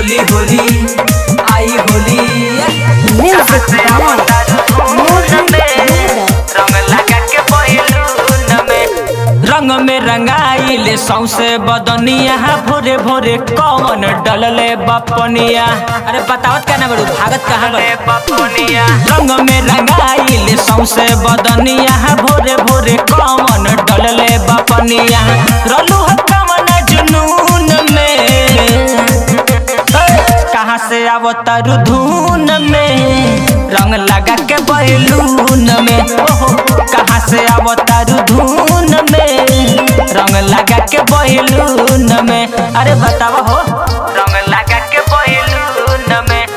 होली होली आई Holi Music by Mohan Mehra. रंग में रंगाइले सौसे बदनिया भोरे भोरे कौन डलले बपनिया अरे बतावत क्या ना बड़ू भागत कहाँ बपनिया रंग में रंगाइले सौसे बदनिया भोरे भोरे कौन डलले बपनिया रलू है कमन जुनून में कहाँ से आवतर धुन में रंग लगा के बैलून में ओहो कहाँ से आवतर धुन में रंग लगा के बैलून में अरे बतावा हो रंग लगा के बैलून में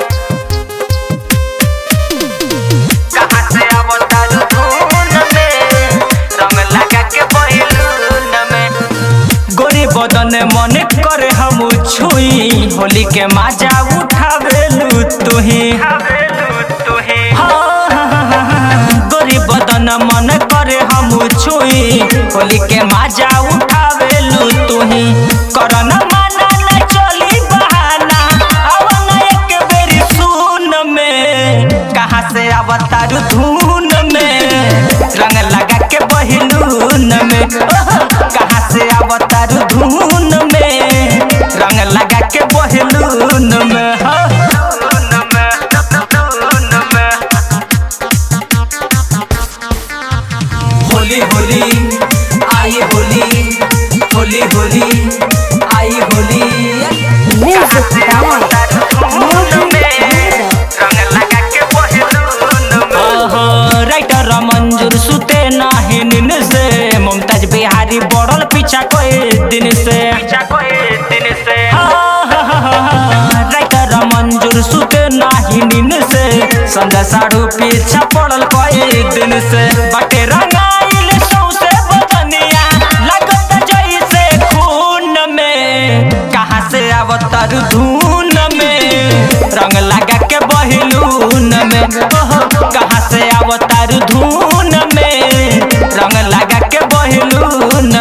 कहाँ से आवतर धुन में रंग लगा के बैलून में गोरी बदन मन करे हम छुई होली के माजा उठावेलू तुही गोरी बदन मन करे हम छुई होली के माजा उठावेलू तुही करन माना न चली बहाना अवन एक बेरी सुन में कहाँ से अवतार धुन में रंग लगा के बहिलून में ओह, कहाँ से अवतार धुन में रंग लगा के बहिलून में हाँ। होली होली आई होली होली होली आई Holi Music by Mohan Mehra. ओहो, राइटर मंजूर सुते नाही नींद से मुमताज बिहारी बढ़ल पीछा कोई दिन से हाँ, हाँ, हाँ, हाँ, राइटर मंजूर सुते नाही नींद से संजय साढ़ू पीछा पड़ल कोई दिन से बटे रंगाइल सौसे बदनिया लगत जैसे खून में कहाँ से अवतर धुन में रंग लगा के बहिलून में ओहो, कहाँ से अवतार धुन में रंग लगा के बहिलून